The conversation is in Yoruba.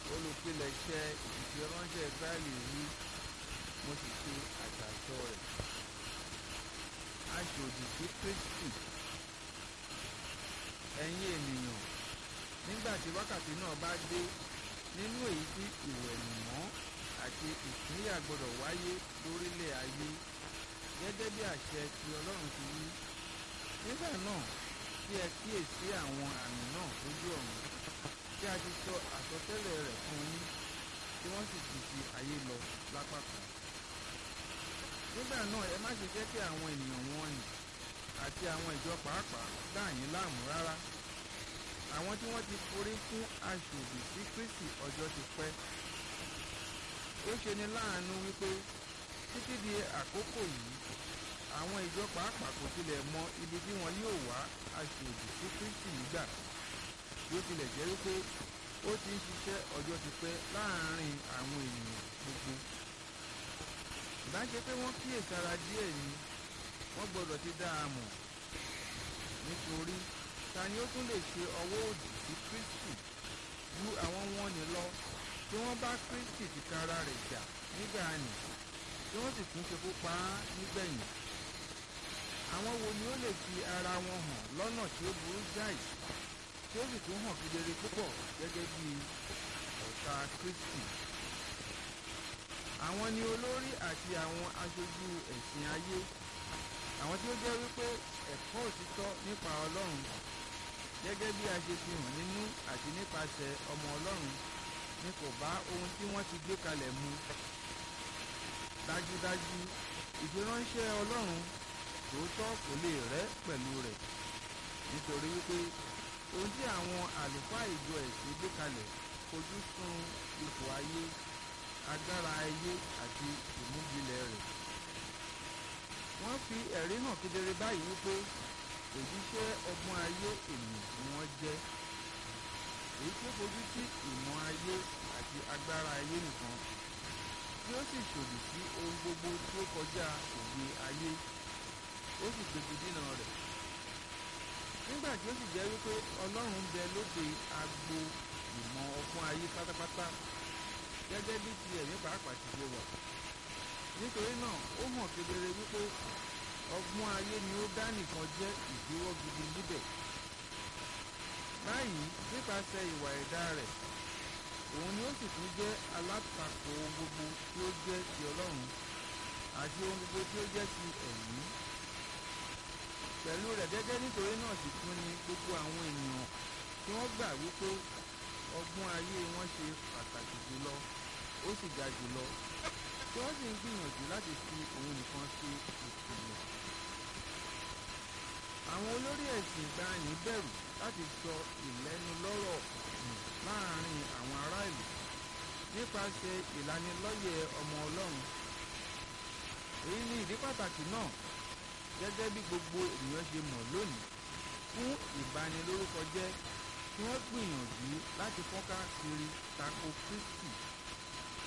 olùpilẹ̀ṣẹ̀ ìfiránṣẹ́ Ísírẹ́lì wí mo sì ṣe àjàsọ rẹ̀ aṣòdì sí Kristi ẹ̀yin ènìyàn nígbà tí wákàtí náà bá dé nínú èyí tí ìwẹ̀nùmọ́ àti ìpínyà gbọdọ̀ wáyé lórílẹ̀ ayé gẹ́gẹ́ bí àṣẹ tí Ọlọ́run ti wí nígbà náà kí ẹ kíyèsí àwọn àmì náà lójú ọ̀run tí a ti sọ àsọtẹ́lẹ̀ rẹ̀ fún yín tí wọ́n sì ti fi ayé lọ lápá kan nígbà náà ẹ má ṣe jẹ́ kí àwọn ènìyàn wọ̀nyí àti àwọn ìjọ pàápàá dà yín láàmú rárá àwọn tí wọ́n ti forí fún aṣòdì sí Kristi ọjọ́ ti pẹ́ ó ṣe ni láàánú wípé títí di àkókò yìí àwọn ìjọ pàápàá kò tilẹ̀ mọ ibi tí wọn yóò wá aṣòdì sí Kristi nígbà bí ó tilẹ̀ jẹ́ wípé ó ti ń ṣiṣẹ́ ọjọ́ ti pẹ́ láàárín àwọn ènìyàn gbogbo ìbá ṣe pé wọ́n kíyèsára díẹ̀ ni wọ́n gbọ́dọ̀ ti dá a mọ̀ nítorí ta ni ó tún lè ṣe ọwọ́ òdì sí Kristi ju àwọn wọn ni lọ tí wọ́n bá Kristi tìkára rẹ̀ jà nígbà nì tí wọ́n sì tún ṣekú pa á nígbẹ̀yìn àwọn wo ni ó lè fi ara wọn hàn lọ́nà tí ó burú jáì tí ó sì tún hàn kedere púpọ̀ gẹ́gẹ́ bí ọ̀tá Kristi àwọn ni olórí àti àwọn aṣojú ẹ̀sìn ayé àwọn tí ó jẹ́ wípé ẹ̀kọ́ òtítọ́ nípa Ọlọ́run gẹ́gẹ́ bí a ṣe fi hàn nínú àti nípasẹ̀ ọmọ Ọlọ́run ni kò bá ohun tí wọ́n ti gbé kalẹ̀ mu dájúdájú ìfiránṣẹ́ Ọlọ́run tòótọ́ kò lè rẹ́ pẹ̀lú rẹ̀ nítorí wípé ohun tí àwọn àlùfáà ìjọ ẹ̀sìn gbé kalẹ̀ fojú sùn ipò ayé agbára ayé àti ìmúgilẹ̀ rẹ̀ wọ́n fi ẹ̀rí hàn kedere báyìí wípé òjíṣẹ́ ọgbọ́n ayé ènìyàn ni wọ́n jẹ́ èyí tí ó fojú sí ìmọ̀ ayé àti agbára ayé nìkan tí ó sì ṣòdì sí ohun gbogbo tí ó kọjá òye ayé ó sì gbégi dínà rẹ̀ nígbà tí ó sì jẹ́ wípé Ọlọ́run bẹ lóde agbo ìmọ̀ ọgbọ́n ayé pátápátá gẹ́gẹ́ bí ti ẹ̀mí pàápàá ti ṣe wà nítorí náà ó hàn kedere wípé ọgbọ́n ayé ni ó dá nìkan jẹ́ ìdíwọ́ gidi níbẹ̀ báyìí nípasẹ̀ ìwà ẹ̀dá rẹ̀ òun ni ó sì tún jẹ́ alátakò ohun gbogbo tí ó jẹ́ ti Ọlọ́run àti ohun gbogbo tí ó jẹ́ ti ẹ̀mí pẹ̀lú rẹ̀ gẹ́gẹ́ nítorí náà sì tún ni gbogbo àwọn ènìyàn tí wọ́n gbà wípé ọgbọ́n ayé wọn ṣe pàtàkì jùlọ ó sì ga jùlọ tí wọ́n sì ń gbìyànjú láti fi òun nìkan ṣe ìpìlẹ̀. àwọn olórí ẹ̀sìn ìgbàanì bẹ̀rù láti sọ ìlẹ́nulọ́rọ̀ nù láàrin àwọn ará ìlú nípasẹ̀ ìlanilọ́yẹ̀ ọmọ Ọlọ́run. èyí ni ìdí pàtàkì náà gẹ́gẹ́ bí gbogbo ènìyàn ṣe mọ̀ lónìí fún ìbanilórúkọ jẹ́ tí wọ́n gbìyànjú láti fọ́nká kiri tako Kristi